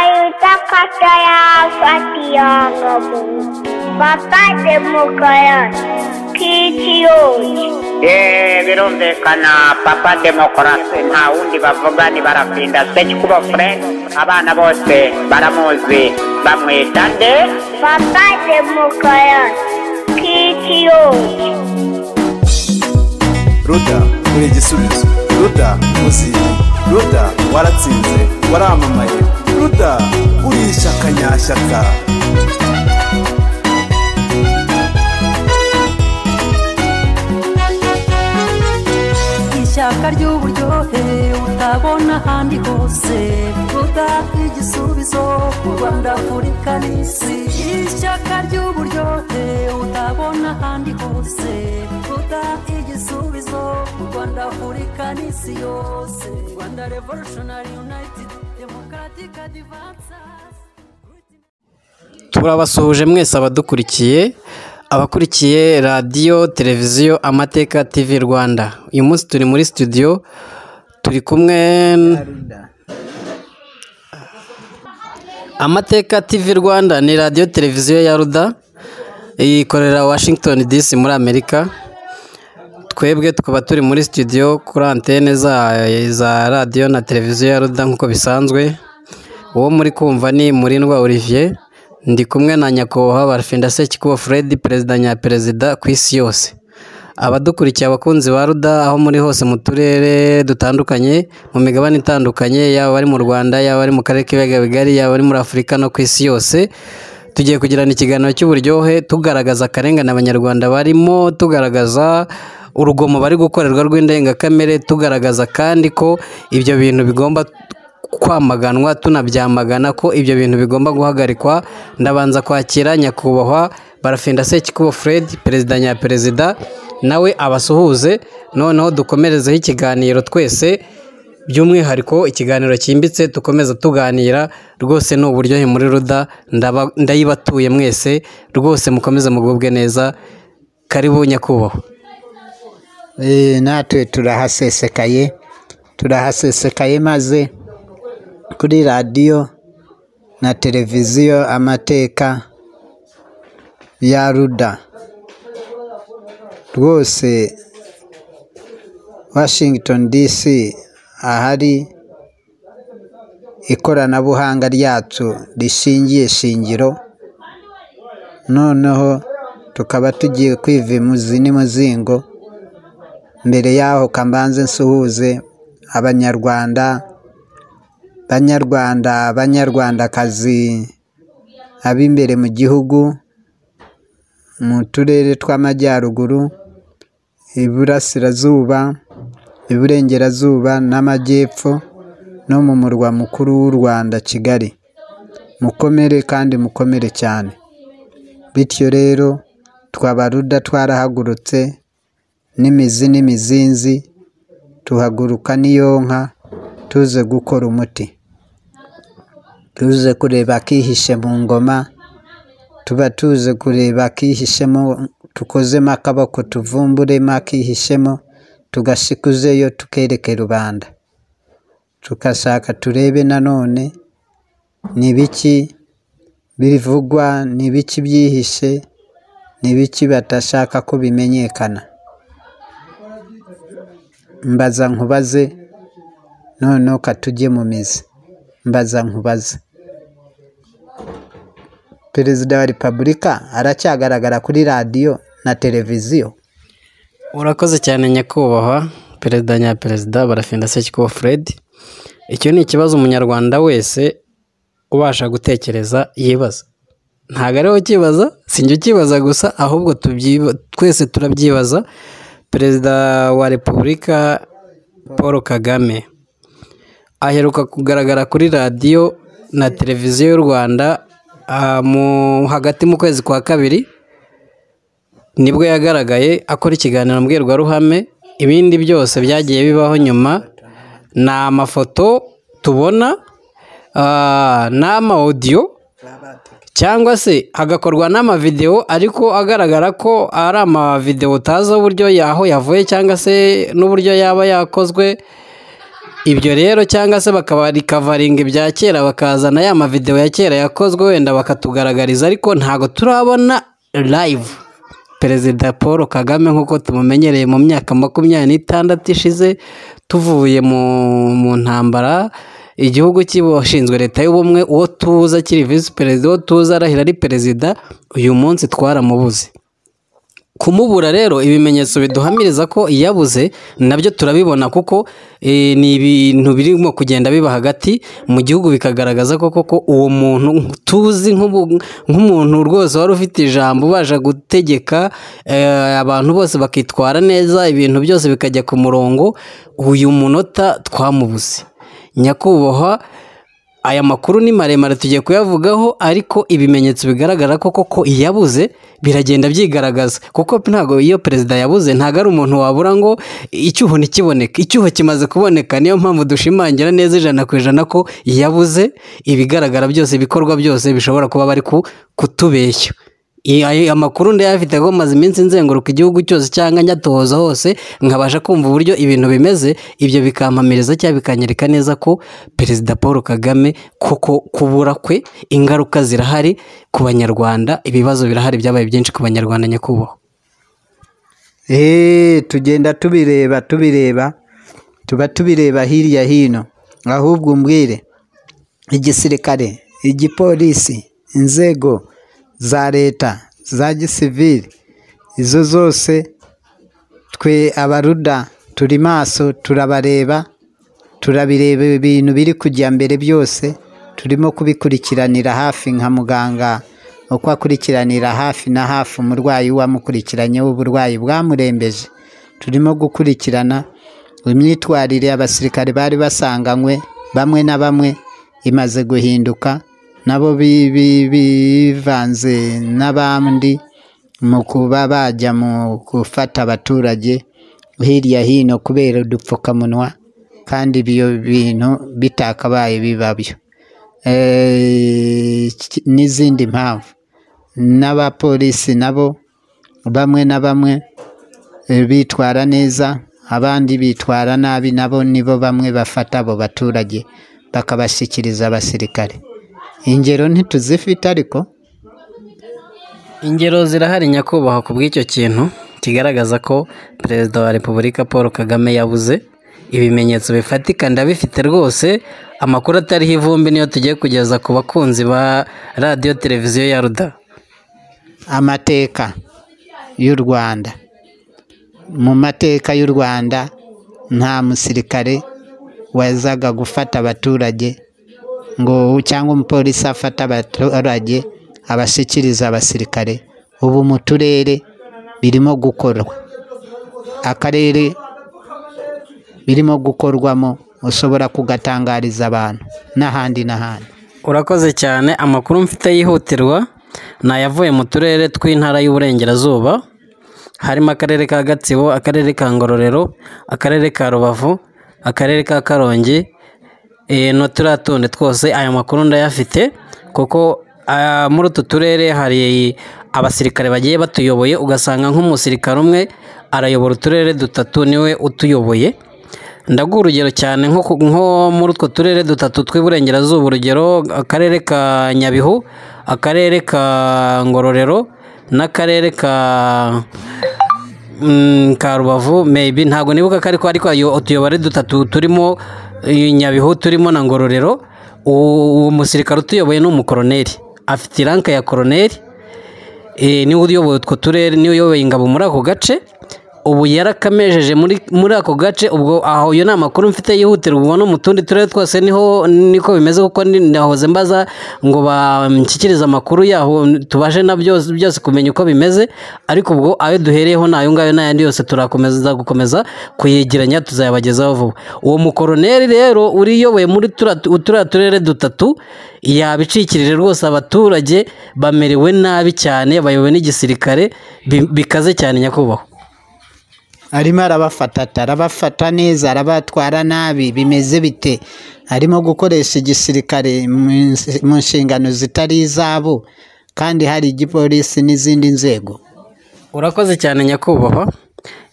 Akayutapataya Fatiyangabo Baba Demokaran Kitiyoji yeee birumvikana papa demokarasi nta wundi bavuga ni barafinda sekikubo fure abana bose baramuzi bamwita nde Baba Demokaran Kitiyoji ruda uri igisubizo ruda muziye ruda waratsinze waramamaye ruda uri ishyaka nyashyaka ishyaka ry'uburyohe utabona ahandi hose ruda igisubizo ku rwanda afurika n'isi ishyaka ry'uburyohe utabona ahandi hose ruda igisubizo ku rwanda afurika n'isi yose rwanda revolutionary united democratic advances turabasuhuje mwese abadukurikiye abakurikiye radiyo televiziyo amateka tv rwanda uyu munsi turi muri studio turi kumwe n- amateka tv rwanda ni radiyo televiziyo ya ruda ikorera washington dc muri amerika twebwe tukaba turi muri studio kuri antene za, za radiyo na televiziyo ya ruda nk'uko bisanzwe uwo muri kumva ni murindwa olivier ndi kumwe na nyakubahwa barfinda sekikubo fred perezida nyaperezida ku isi yose abadukurikiye abakunzi ba ruda aho muri hose mu turere dutandukanye mu migabane itandukanye yaba ari mu rwanda yaba ari mu karere k'ibiyaga bigari yaba ari muri afurika no ku isi yose tugiye kugirana ikiganiro cy'uburyohe tugaragaza akarengane abanyarwanda barimo tugaragaza urugomo bari gukorerwa rw'indengakamere tugaragaza kandi ko ibyo bintu bigomba kwamaganwa tunabyamagana ko ibyo bintu bigomba guhagarikwa ndabanza kwakira nyakubahwa barafinda sekikubo fred perezida nyaperezida nawe abasuhuze noneho dukomerezeho ikiganiro twese by'umwihariko ikiganiro cyimbitse dukomeza tuganira rwose ni uburyohe muri ruda ndaba- ndayibatuye mwese rwose mukomeze mugubwe neza karibu nyakubahwa Eh, natwe turahasesekaye turahasesekaye maze kuri radiyo na televiziyo amateka ya ruda rwose washington dc ahari ikoranabuhanga ryacu rishingiye shingiro noneho tukaba tugiye kwiva imuzi n'imuzingo mbere yaho kambanze nsuhuze abanyarwanda banyarwanda banyarwandakazi ab'imbere mu gihugu mu turere tw'amajyaruguru iburasirazuba iburengerazuba n'amajyepfo no mu murwa mukuru w'u rwanda kigali mukomere kandi mukomere cyane bityo rero twabaruda twarahagurutse n'imizi n'imizinzi tuhaguruka n'iyonka tuze gukora umuti tuze kureba akihishe mu ngoma tuba tuze kureba akihishemo tukozemo akaboko tuvumburemo akihishemo tugashikuzeyo tukereke rubanda tugashaka turebe nanone ni biki bivugwa ni biki byihishe ni biki batashaka ko bimenyekana mbaza nkubaze noneho katujye mu mizi mbaza nkubaze perezida wa repubulika aracyagaragara kuri radiyo na televiziyo urakoze cyane nyakubahwa perezida nyaperezida barafinda sekikubo fred icyo ni ikibazo umunyarwanda wese ubasha gutekereza yibaza ntabwo ariwe ukibaza sinjye ukibaza gusa ahubwo tubyiba- twese turabyibaza perezida wa repubulika paul kagame aheruka kugaragara kuri radiyo na televiziyo y'u rwanda ah, mu- hagati mu kwezi kwa kabiri nibwo yagaragaye akora ikiganiro mbwirwaruhame ibindi byose byagiye bibaho nyuma ni amafoto tubona ah, n'amawodiyo cyangwa se hagakorwa n'amavidewo ariko agaragara ko ari amavidewo utazi uburyo yaho yavuye cyangwa se n'uburyo yaba yakozwe ibyo rero cyangwa se bakabarikavaringa ibya kera bakazana ya mavidewo ya kera yakozwe wenda bakatugaragariza ariko ntabwo turabona live perezida paul kagame nk'uko tumumenyereye mu myaka makumyabiri n'itandatu ishize tuvuye mu mu ntambara igihugu cy'abashinzwe leta y'ubumwe uwo tuza akiri visi perezida uwo tuza arahira ari perezida uyu munsi twaramubuze kumubura rero ibimenyetso biduhamiriza ko iyabuze nabyo turabibona kuko eh, ni ibintu birimo kugenda biba hagati mu gihugu bikagaragaza ko koko uwo muntu tuzi nk'ubu- nk'umuntu rwose wari ufite ijambo ubasha gutegeka eh, abantu bose bakitwara neza ibintu byose bikajya ku murongo uyu munota twamubuze nyakubahwa aya makuru ni maremare tugiye kuyavugaho ariko ibimenyetso bigaragara ko koko iyabuze biragenda byigaragaza kuko ntabwo iyo perezida yabuze ntabwo ari umuntu wabura ngo icyuho ntikiboneke icyuho kimaze kuboneka niyo mpamvu dushimangira neza ijana ku ijana ko iyabuze ibigaragara byose ibikorwa byose bishobora kuba bari ku- kutubeshya I- ayo amakuru ndayafite kuko maze iminsi nzenguruka igihugu cyose cyangwa njyatohoza hose nkabasha kumva uburyo ibintu bimeze ibyo bikampamiriza cyangwa bikanyereka neza ko perezida paul kagame koko kubura kwe ingaruka zirahari ku banyarwanda ibibazo birahari byabaye byinshi ku banyarwanda nyakubahwa eee tugenda tubireba tubireba tuba tubireba hirya hino ahubwo umbwire igisirikare igipolisi inzego za leta za gisivili izo zose twe abaruda turi maso turabareba turabireba ibintu biri kujya mbere byose turimo kubikurikiranira hafi nka muganga uko akurikiranira hafi na hafi umurwayi wamukurikiranye w'uburwayi bwamurembeje turimo gukurikirana imyitwarire abasirikare bari basanganywe bamwe na bamwe imaze guhinduka nabo bi- bi- bivanze n'abandi mu kuba bajya mu gufata abaturage hirya hino kubera udupfukamunwa kandi ibyo bintu bitakabaye bibabyo Eh, ki- n'izindi mpamvu n'abapolisi nabo bamwe na bamwe eh, bitwara neza abandi bitwara nabi nabo nibo bamwe bafata abo baturage bakabashyikiriza abasirikare ingero ntituzifite ariko ingero zirahari nyakubahwa ku bw'icyo kintu kigaragaza ko perezida wa repubulika paul kagame yabuze ibimenyetso bifatika ndabifite rwose amakuru atariho ivumbi niyo tugiye kugeza ku bakunzi ba radiyo televiziyo ya ruda amateka y'u rwanda mu mateka y'u rwanda nta musirikare wazaga gufata abaturage ngo cyangwa umupolisi afata abaturage abashyikiriza abasirikare ubu mu turere birimo gukorwa akarere birimo gukorwamo ushobora kugatangariza abantu n'ahandi n'ahandi urakoze cyane amakuru mfite yihutirwa ni ayavuye mu turere tw'intara y'uburengerazuba harimo akarere ka gatsibo akarere ka ngororero akarere ka rubavu akarere ka karongi eh, na turiya tundi twose aya makuru ndayafite kuko ah, muri utu turere hari abasirikare bagiye batuyoboye ugasanga nk'umusirikare umwe arayobora uturere dutatu niwe utuyoboye ndaguha urugero cyane nko ku- nko muri utwo turere dutatu tw'iburengerazuba urugero akarere ka nyabihu akarere ka ngororero n'akarere ka mm, ka rubavu maybe ntabwo nibuka ko ariko ariko ayo- utuyobore dutatu turimo eh, nyabihu turimo na ngororero uwo uwo musirikare utuyoboye ni umukoroneri afite iranka ya koroneri Eh, niwe uyoboye utwo turere niwe uyoboye ingabo muri ako gace ubu yarakamejeje muri muri ako gace ubwo aho iyo ni amakuru mfite yihutirwa ubwo no mu tundi turere twose niho niko bimeze kuko ni- ndahoze mbaza ngo banshyikirize amakuru yaho tubashe na byose byose kumenya uko bimeze ariko ubwo ayo duhereyeho ni ayo ngayo n'ayandi yose turakomeza gukomeza kuyegeranya tuzayabagezaho vuba uwo mukoroneri rero uriyoboye muri turiya tu- turiya turere dutatu yabicikirije rwose abaturage bamerewe nabi cyane bayobowe n'igisirikare bi- bikaze cyane nyakubahwa arimo arabafata ate? arabafata neza arabatwara nabi bimeze bite arimo gukoresha igisirikare mu ns- mu nshingano zitari izabo kandi hari igipolisi n'izindi nzego urakoze cyane nyakubahwa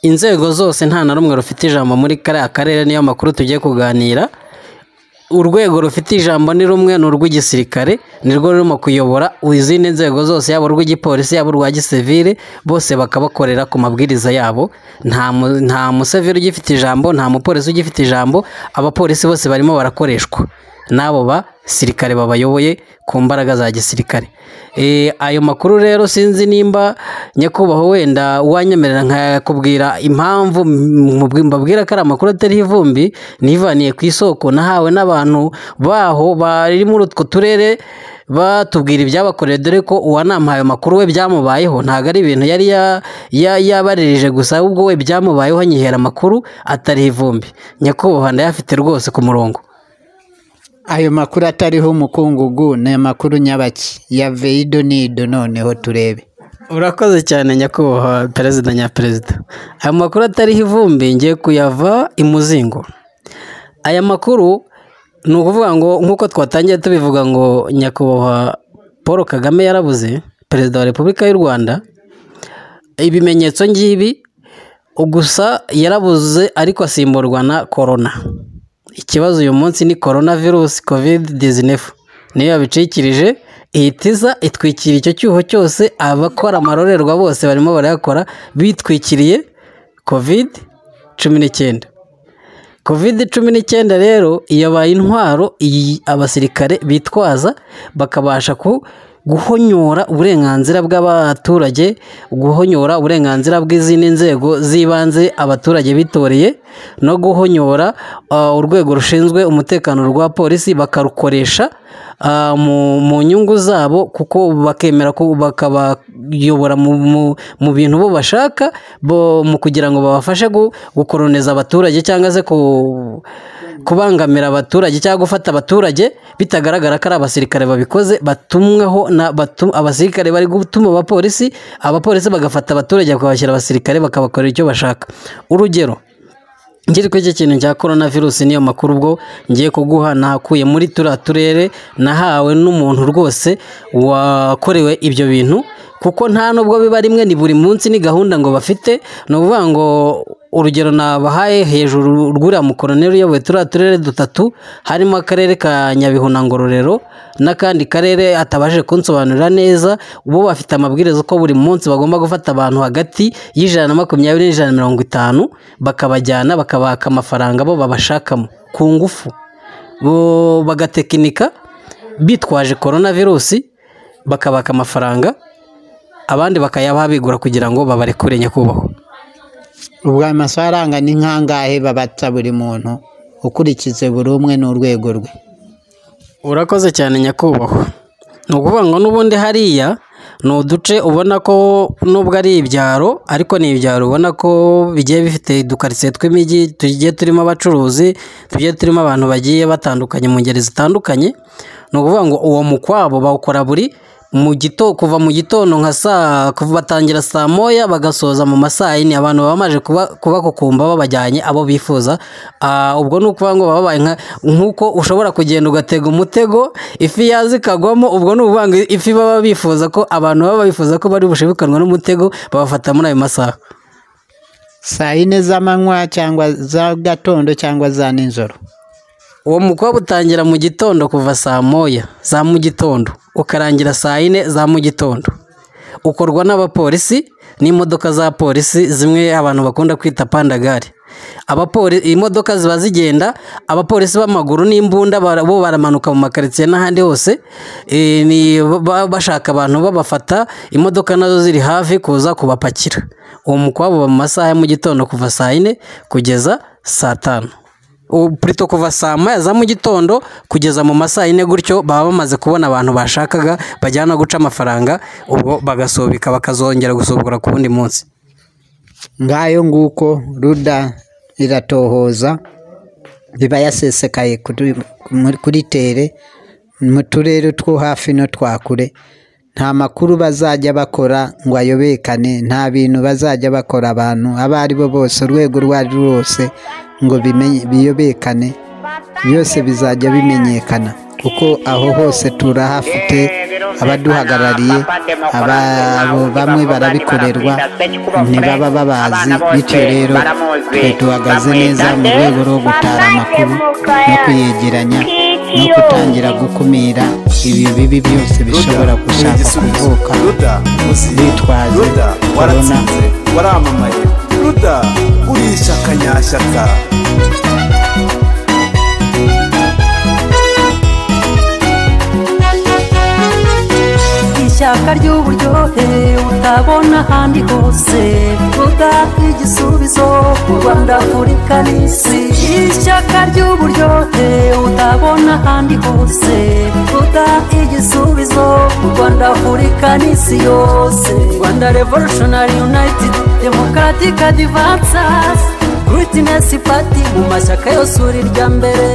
inzego zose nta na rumwe rufite ijambo muri kariya karere niyo makuru tugiye kuganira urwego rufite ijambo ni rumwe ni urw'igisirikare nirwo rurimo kuyobora izindi nzego zose yaba urw'igipolisi yaba urwa gisivire bose bakabakorera ku mabwiriza yabo nta mu- nta museveri ugifite ijambo nta mupolisi ugifite ijambo abapolisi bose barimo barakoreshwa n'abo basirikare babayoboye ku mbaraga za gisirikare Eh, ayo makuru rero sinzi nimba nyakubahwa wenda wanyemerera nkakubwira impamvu mubwi- mbabwira ko ari amakuru atariho ivumbi nivaniye ku isoko nahawe n'abantu baho bari muri utwo turere batubwira ibyabakorewe dore ko uwanamuhaye amakuru we byamubayeho ntabwo ari ibintu yari ya- ya- yabaririje gusa ahubwo we byamubayeho anyihera amakuru atariho ivumbi nyakubahwa ndayafite rwose ku murongo ayo makuru atariho umukungugu ni amakuru nyabaki ya veido nido noneho turebe urakoze cyane nyakubahwa perezida nyaperezida aya makuru atariho ivumbi ngiye kuyava imuzingo aya makuru ni ukuvuga ngo nk'uko twatangiye tubivuga ngo nyakubahwa paul kagame yarabuze perezida wa repubulika y'u rwanda ibimenyetso ngibi gusa yarabuze ariko asimburwa na korona ikibazo uyu munsi ni korona virusi kovide dizinefu niyo yabicikirije ihitiza itwikira icyo cyuho cyose abakora amarorerwa bose barimo barayakora bitwikiriye kovide cumi n'icyenda kovide cumi n'icyenda rero yabaye intwaro iyi abasirikare bitwaza bakabasha ku- guhonyora uburenganzira bw'abaturage guhonyora uburenganzira bw'izindi nzego z'ibanze abaturage bitoreye no guhonyora ah, urwego rushinzwe umutekano rwa polisi bakarukoresha ah, mu- mu nyungu zabo kuko bakemera ko bakabayobora mu- mu- mu bintu bo bashaka bo- mu kugira ngo babafashe gu- gukoroneza abaturage cyangwa se ku- kubangamira abaturage cyangwa gufata abaturage bitagaragara ko ari abasirikare babikoze batumwaho na batu- abasirikare bari gutuma abapolisi abapolisi bagafata abaturage bakabashyira abasirikare bakabakorera icyo bashaka urugero ngiri kuri icyo kintu cya korona virusi niyo makuru ubwo ngiye kuguha nahakuye muri turiya turere nahawe n'umuntu rwose wakorewe ibyo bintu kuko nta nubwo biba rimwe ni buri munsi ni gahunda ngo bafite ni ukuvuga ngo urugero nabahaye hejuru rw'uriya mukoroneri uyoboye turiya turere dutatu harimo akarere ka nyabihu na ngororero n'akandi karere atabashije kunsobanurira neza bo bafite amabwiriza ko buri munsi bagomba gufata abantu hagati y'ijana na makumyabiri n'ijana na mirongo itanu bakabajyana bakabaka amafaranga bo babashakamo ku ngufu Bo- bagatekinika bitwaje korona virusi bakabaka amafaranga abandi bakayabaha bigura kugira ngo babarekure nyakubahwa ubwo ayo mafaranga ni nkangahe babata buri muntu ukurikije buri umwe n'urwego rwe urakoze cyane nyakubahwa ni ukuvuga ngo n'ubundi hariya ni uduce ubona ko nubwo ari ibyaro ariko ni ibyaro ubona ko bigiye bifite udukaritsiye tw'imijyi tugiye turimo abacuruzi tugiye turimo abantu bagiye batandukanye mu ngeri zitandukanye ni ukuvuga ngo uwo mukwabo bawukora buri mu gito kuva mu gitondo nka saa kuva batangira saa moya bagasoza mu masaa yine abantu baba bamaze kuba kubakukumba babajyanye abo bifuza Ah, ubwo ni ukuvuga ngo baba babaye nka- nk'uko ushobora kugenda ugatega umutego ifi yaza ikagwamo ubwo ni ukuvuga ngo ifi baba bifuza ko abantu baba bifuza ko bari bushibukanwa n'umutego babafata muri ayo masaha saa yine z'amanywa cyangwa za gatondo cyangwa za nijoro uwo mukobwa utangira mu gitondo kuva saa moya za mu gitondo ukarangira saa yine za mu gitondo ukorwa n'abapolisi n'imodoka za polisi zimwe abantu bakunda kwita pandagare abapoli imodoka ziba zigenda abapolisi b'amaguru n'imbunda bara- bo baramanuka mu makaritsiye n'ahandi hose eh, ni- ba- bashaka abantu babafata imodoka nazo ziri hafi kuza kubapakira uwo mukwabo uba mu masaha ya mu gitondo kuva saa yine kugeza saa tanu U- Plutôt kuva saa moya za mu gitondo kugeza mu masaa yine gutyo baba bamaze kubona abantu bashakaga bajyana guca amafaranga ubwo bagasubika bakazongera gusubukura ku wundi munsi ngayo nguko ruda iratohoza iba yasesekaye kuri, muri- kuri tere mu turere two hafi no twa kure nta makuru bazajya bakora ngo ayobekane nta bintu bazajya bakora abantu abo ari bo bose urwego urwo ari rwo rwose ngo bimenye- biyobekane byose bizajya bimenyekana kuko aho hose turahafite abaduhagarariye ababo bamwe barabikorerwa ntibaba babazi bityo rero twe duhagaze neza mu rwego rwo gutara amakuru no kuyegeranya no gutangira gukumira ibyo bibi byose bishobora gushaka kuvuka bitwaje ruda korona waratsinze waramamaye ruda uri ishyaka nyashyaka ishyaka ry'uburyohe utabona ahandi hose ruda igisubizo ku rwanda afurika n'isi ishyaka ry'uburyohe utabona ahandi hose ruda igisubizo ku rwanda afurika n'isi yose rwanda revolutionary united democratic advances Greatness Party mu mashyaka yose uri irya mbere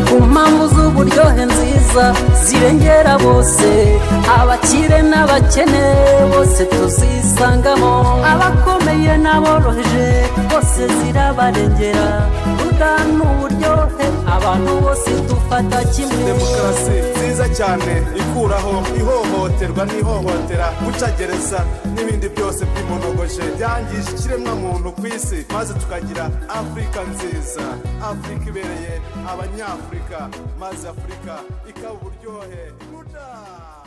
ku mpamvu z'uburyohe nziza zirengera bose abakire n'abakene bose tuzisangamo abakomeye n'aboroheje bose zirabarengera udana uburyohe abantu bose dufata kimwe demokarasi nziza cyane ikuraho ihohoterwa n'ihohotera gucagereza n'ibindi byose by'imonogoje byangije ikiremwamuntu ku isi maze tukagira afurika nziza afurika ibereye abanyafurika maze afurika ikaba uburyohe ruda